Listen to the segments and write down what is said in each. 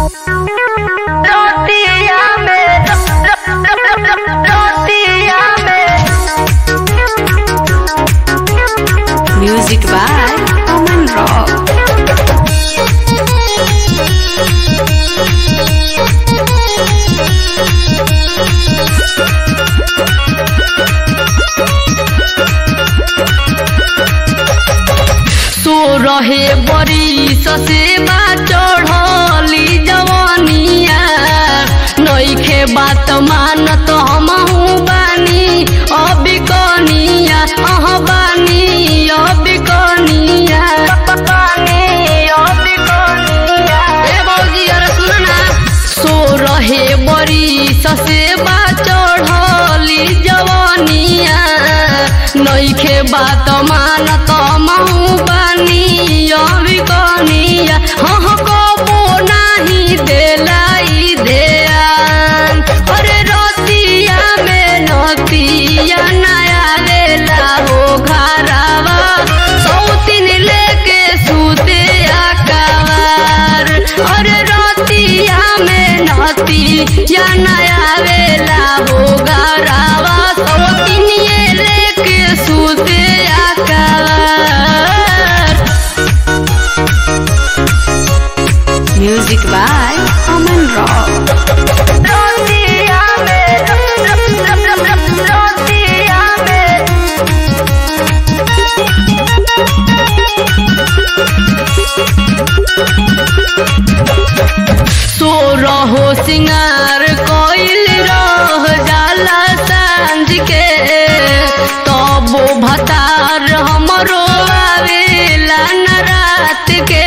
रोटिया में रोटिया में Music by Aman Rock. सो रहे बड़ी ससेबा चढ़ली जवानिया नईखे बात मानत हमहू बानी अभी कनिया अह बानी अभी कनिया ए बौजी अरे सुन ना सो रहे बड़ी ससेबा चढ़ली जवानिया नईखे बात मानत महू बानी अभी कनिया हह कबो नाही देलाई ध्यान अरे रतिया में नतिया नया लेला हो घरावा सौतीन लेके सूते आकावार अरे रतिया में नतिया नया वेला हो घरावा सौतीन ये लेके सूते आकावार Music by Aman Rock. रोटिया में रोटिया में सो रहो सिंगार कोइल रह जाला सांझ के तबो भतार हमरो आवेला न रात के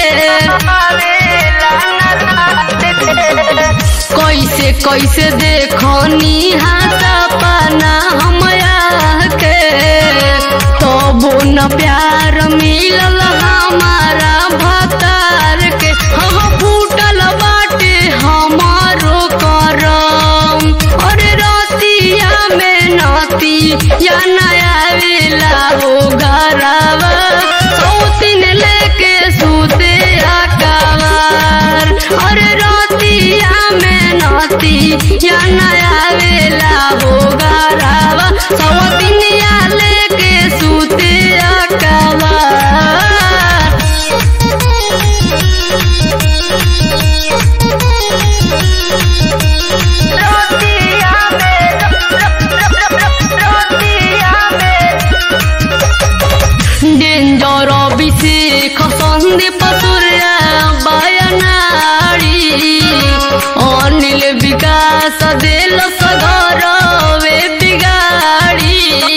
कैसे कैसे देखनी सपना हमया के तबो न प्यार मिलल हमारा भतार के हम फूटल बाटे हमारो करम अरे रतिया में नती या नया वेला हो घरावा सौतीन लेके सूते आकावार अरे रतिया में नती या नया वेला हो घरावा सौतीनिया लेके सूते आकावार रोटिया में रोटिया में डेंजर अभिषेक सन्दीप सूर्य बयनाडी अनिल विकास देल सगर वे बिगाडी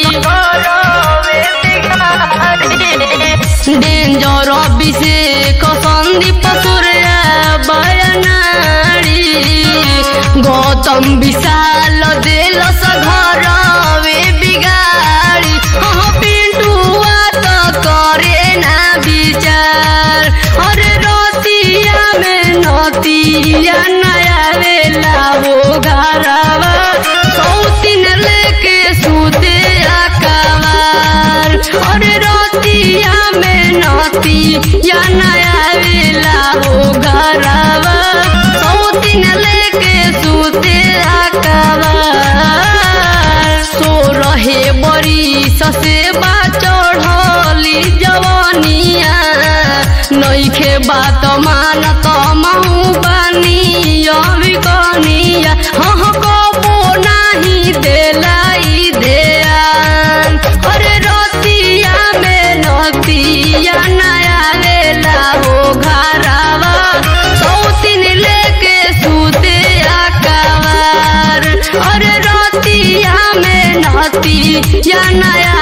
डेंजर अभिषेक सन्दीप सूर्य बयनाडी गौतम विशाल देल सघर वे बिगाडी हाँ पिंटुआ त करे ना विचार अरे रतिया में नतिया नया वेला हो घरवा सौतीन लेके सूते आकावार अरे रतिया में नतिया नया वेला हो घरवा सौतीन लेके सूते आकावार सो रहे बड़ी ससेबा चढ़ली जवानिया नईखे बात मानत महू बानी अभी कनिया हह कबो नाही देलाई ध्यान अरे रतिया में नतिया नया वेला हो घरावा सौतीन लेके सूते आकावार अरे रतिया में नती या नया